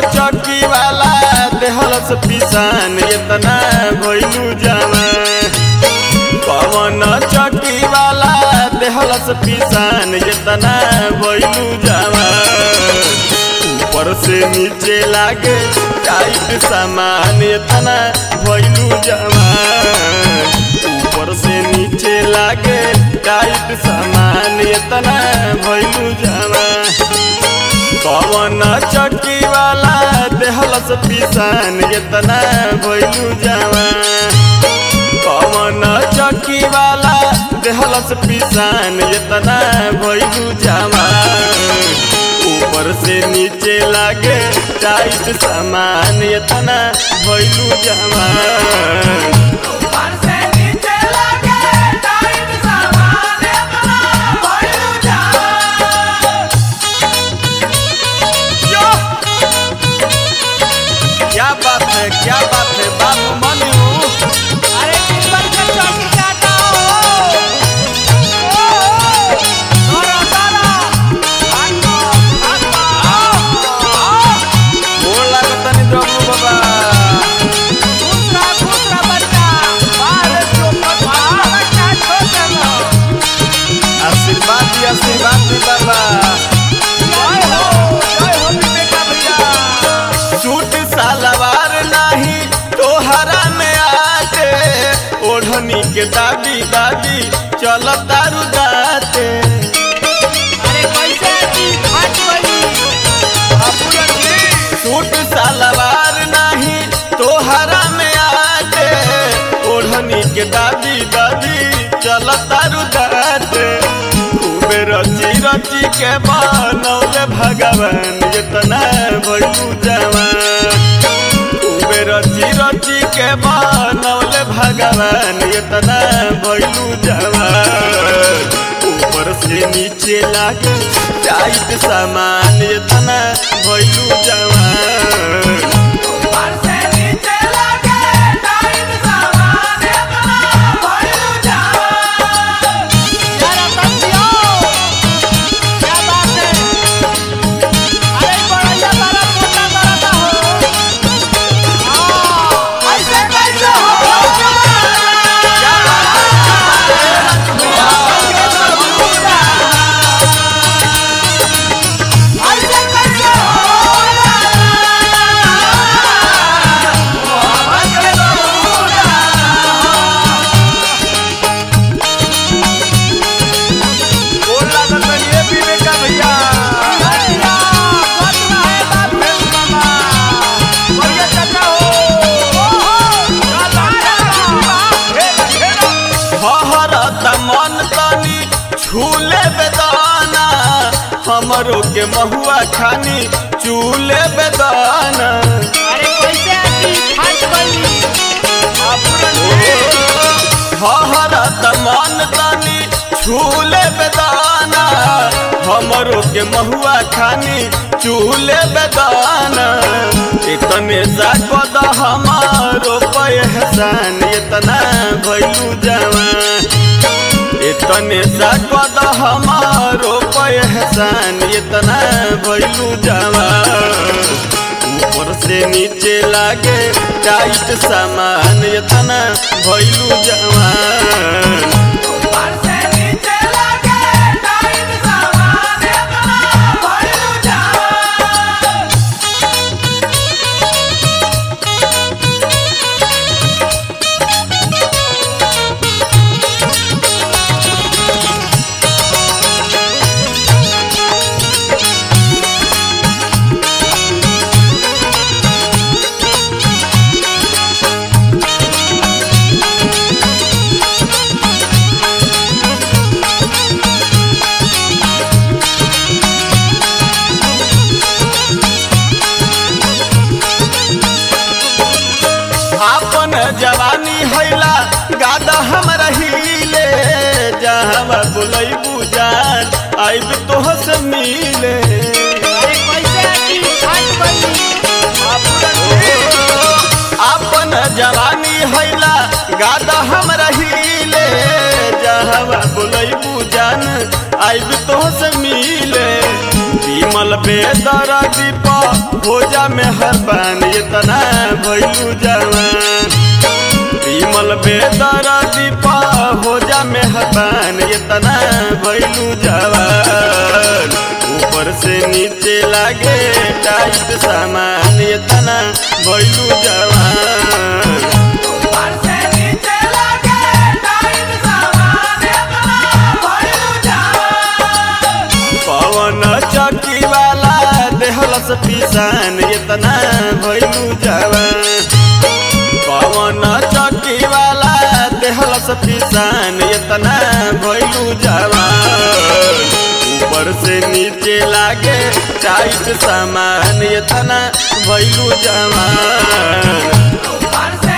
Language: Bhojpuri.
चौकी वाला देहलस पिसान इतना भइलू जवान पवन चौकी वाला देहलस पिसान इतना भइलू जवान ऊपर से नीचे लागे टाइट सामान इतना भइलू जवान ऊपर से नीचे लागे टाइट सामान इतना भइलू जवान पवन चौकी वाला देहलस पिसान इतना भइलू जवान पवन चौकी वाला देहलस पिसान इतना भइलू जवान ऊपर से नीचे लागे टाइट सामान इतना भइलू जवान ऊपर से नीचे लगे टाइट सामान इतना भइलू जवान यो! क्या बात है क्या बात है बाबू मनु अरे टिप्पण के चौकी काटा हो ओ तोरा तारा भागो भागो आओ आओ गोड़ लागतनी द्रमु बाबा दूसरा दूसरा बच्चा बाहर चौपट बाहर बच्चा छोड़ दो आशीर्वाद दी आशीर्वाद दी बाबा जय हो जय हो बेटा भैया सूट सलवार नहीं तोहरा में आते ओढ़नी के दादी दादी चल तारू दाते अरे कैसे की फट गई अपुरन जी सूट सलवार नहीं तोहरा में आते ओढ़नी के दादी दादी चल तारू दाते खूबे रची रची के बनौले भगवान इतना भइलू जवान खूबे रची रची के बनौले भगवान इतना भइलू जवान ऊपर से नीचे लागे टाइट सामान इतना भइलू जवान ऊपर से नीचे लगे टाइट सामान इतना भइलू जवान यार अपन दियो क्या बात है अरे बड़ैया तारा मोटा तारा हो हां ऐसे कैसे हो ऐसे कैसे गोड़ लागल बनी ए विवेका भैया भैया मत रहे बाप रे मामा बढ़िया चाचा हो ओहो हहरत मन तनी छूले बेदाना हमरो के महुआ खानी चूले बेदाना अरे कैसे आती फट गई अपुरन हहरत मन तनी छूले बेदाना हमरो के महुआ खानी चूले बेदाना इतने जागद हमारो पहचान इतना भइलू जवान इतने जागद हमारो पहचान इतना भइलू जवान ऊपर से नीचे लागे टाइट सामान इतना भइलू जवान ऊपर से नीचे लगे टाइट सामान इतना भइलू जवान आपन जवानी हैला गादा हम रहीले जहाँ बुलैबू जान आइब तोह से मिले अरे कैसे आती फट गई अपुरन आपन जवानी हैला गादा हम रहीले जहाँ बुलैबू जान आइब तोह से मिले विमल बेदर दीप भोजा में हर बान इतना भैलू जवान विमल बेदर दीप भोजा में हर बान इतना भैलू जवान ऊपर से नीचे लागे टाइट सामान इतना भैलू जवान ऊपर से नीचे लगे टाइट सामान इतना भइलू जवान पवन चौकी वाला देहलस पिसान इतना भैलू जवान पवन चौकी वाला देहलस पिसान इतना भैलू जवान ऊपर से नीचे लागे टाइट सामान इतना भैलू जवान ऊपर से